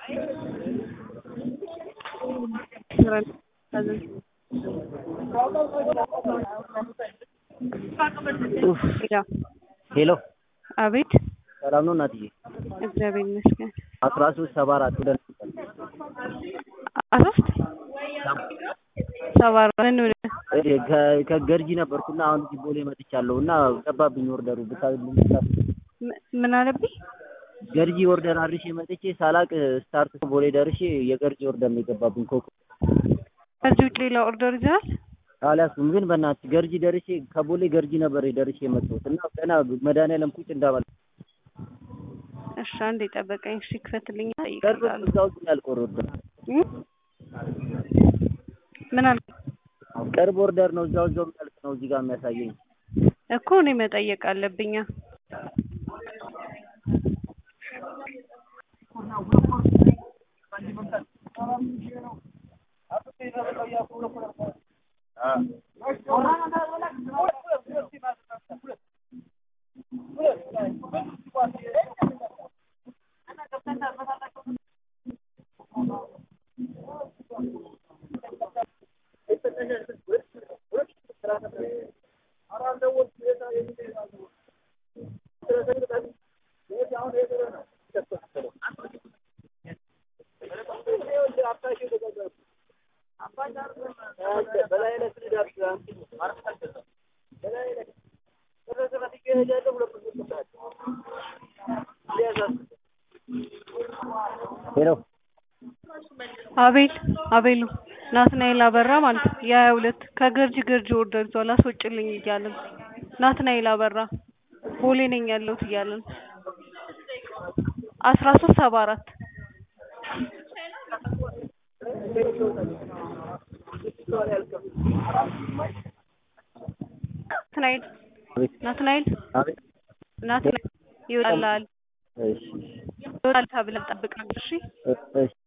ሄሎ አቤት ሰላም ነው እናትዬ? እግዚአብሔር ይመስገን። አስራ ሶስት ሰባ አራት ወደ አሶስት ሰባ አራት ምን ሆነ? ከ- ከገርጂ ነበርኩና አሁን እዚህ ቦሌ መጥቻለሁ እና ገባብኝ ኦርደሩ ብታ ም- ምን አለብኝ? ገርጂ ኦርደር አድርሼ መጥቼ ሳላቅ ስታርት ቦሌ ደርሼ የገርጂ ኦርደር ነው የገባብኝ። ኮኮ ከዚህ ውጭ ሌላ ኦርደር ይዘሃል? አልያዝኩም ግን በእናትህ ገርጂ ደርሼ ከቦሌ ገርጂ ነበር ደርሼ የመጣሁት እና ገና መድኃኒዓለም ቁጭ እንዳባል እሺ አንዴ ጠበቀኝ። እሺ ክፈትልኝ። ቅርብ ይቀርባል። እዛው ግን ያልቆረ ኦርደር ምን አልክ ቅርብ ኦርደር ነው እዛው እዛው የሚያልቅ ነው እዚህ ጋር የሚያሳየኝ። እኮ እኔ መጠየቅ አለብኛ። ሄሎ አቤል አቤሉ ናትናኤል አበራ ማለት ነው። የሀያ ሁለት ከገርጂ ገርጂ ኦርደር ይዟል አስወጭልኝ እያለ ነው። ናትናኤል አበራ ቦሌ ነኝ ያለሁት እያለ ነው። አስራ ሶስት ሰባ አራት ናትናኤል አቤት ናትናኤል አቤት ናትናኤል ይወጣልሃል እሺ ይወጣል ተብለን ጠብቀን እሺ እሺ